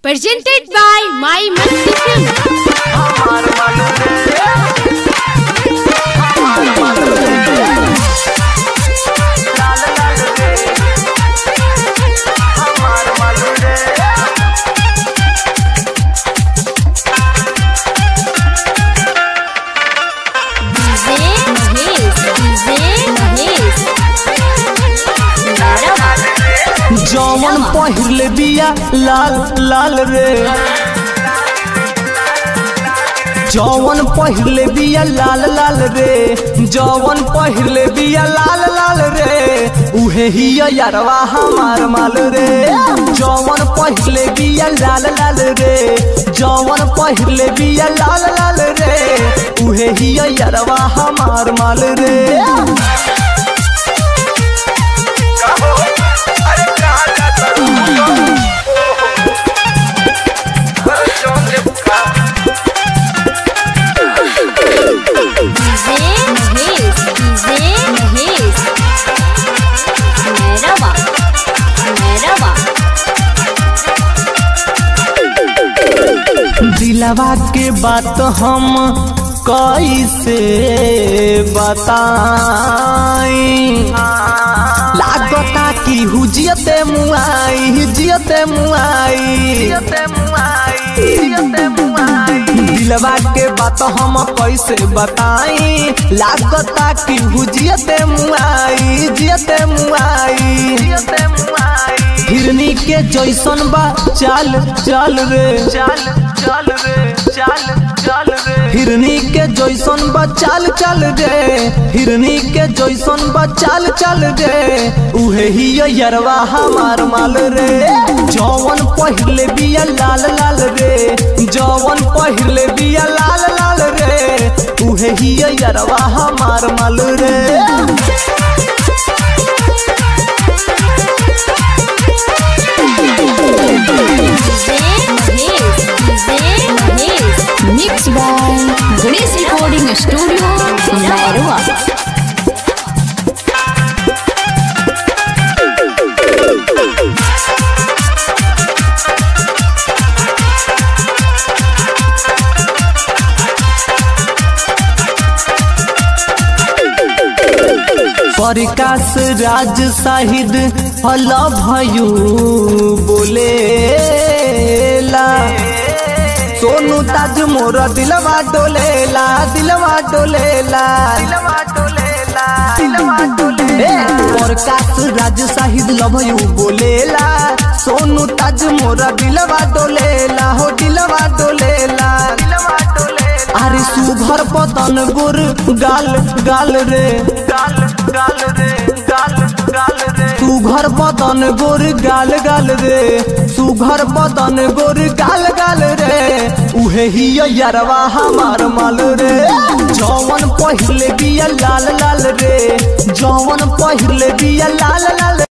presented by My Masti Film. DJ Mahesh, DJ Mahesh. जौवन पहिरले बिया लाल लाल रे जौवन पहिरले बिया लाल लाल रे जौवन पहिरले बिया लाल लाल रे उहे ही यारवा हमार माल रे जौवन पहिरले बिया लाल लाल रे जौवन पहिरले बिया लाल लाल रे उहे ही यारवा हमार माल रे DJ Mahesh, DJ Mahesh. Merhaba, merhaba. दिलवा के बात हम कैसे बताई लागता कि हुजियते मुआई जियते मुआई दिलवा के बात हम कैसे बताई लागता कि हुजियते मुआई जियते मुआई हिरनी के जैसन बा चाल चाल रे चाल चाल रे चाल चाल रे हिरनी के जैसन बा चाल चाल रे हिरनी के जैसन बा चाल चाल रे उहे ही यरवा हमार माल रे जौवन पहिरले बिया लाल लाल रे जौवन पहिरले बिया लाल लाल रे उहे ही यरवा हमार माल रे DJ Mahesh, DJ Mahesh. Mixed by Ganesh Recording Studio, Merwa. Prakash Raj Shahid हल भयू बोलेला सोनू ताज मोर दिलवा डोलेला दिलवा डोलेला ए, प्रकाश राज शाहिद लभयू बोलेला सोनू ताज मोर दिलवा डोलेला हो दिलवा डोलेला अरे सुभर पतन गोर गाल गाल रे गाल गाल रे गाल गाल रे सुघर पतन गोर गाल गाल रे सुघर पतन गोर गाल गाल रे उहे ही यारवा हमार माल रे जौवन पहिरले बिया लाल लाल रे जौवन पहिरले बिया लाल लाल